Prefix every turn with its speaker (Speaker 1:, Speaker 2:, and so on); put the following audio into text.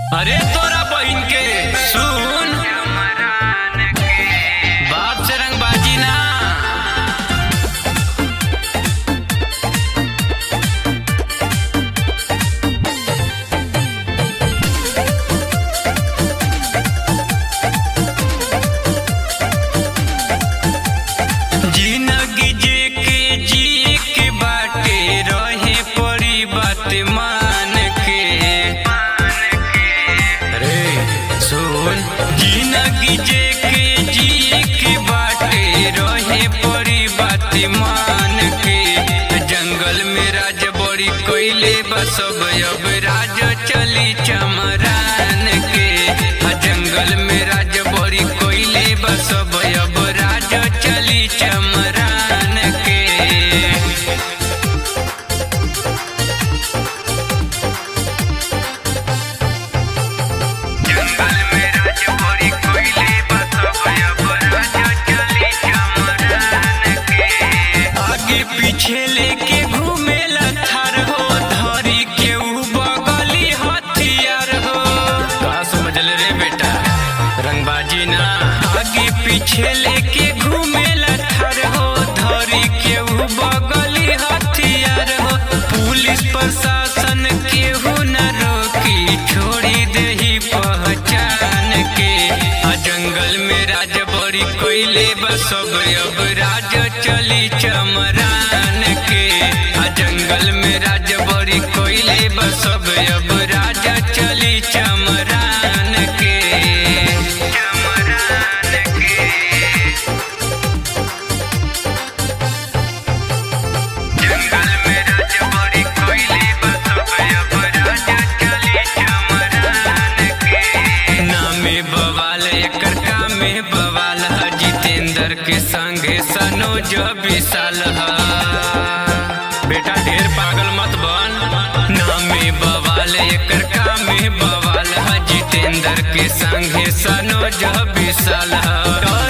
Speaker 1: अरे तोरा बहिन के सुन बाप से रंगबाजी ना जिंदगी जे के जिए के बाटे रहे पड़ी बात मान के अरे सुन जिंदगी जे के जिए के बाटे रहे पड़ी बात मान के जंगल में राज बड़ी कोयले बसब अब राज चली चमरान के आ जंगल में राज बड़ी कोयले बसब अब राज चली चमरान के जंगल में राज बड़ी कोयले बसब अब राज चली चमरान के आगे पीछे लेके घूमेला थार हो धरी के ऊ बगली हथियार हो का समझल रे बेटा रंगबाजी ना आगे पीछे लेके घूमेला थार हो धरी के ऊ बगली हथियार हो पुलिस प्रशासन केहू न रोकी छोड़ी देही पहचान के आ जंगल में राज बड़ी कोयले बसब अब राज चली चमरान के आ जंगल में राज बड़ी कोयले बसब अब राज चली चमरान के चमरान के जंगल में राज बड़ी कोयले बसब अब राज चली चमरान के नामे बवाल एकर कामे बवाल ह जितेंद्र के संगे सनोज विशाल ह बेटा ढेर पागल मत बन नामे बवाल एकर कामे बवाल ह जितेंद्र के संगे सनोज विशाल ह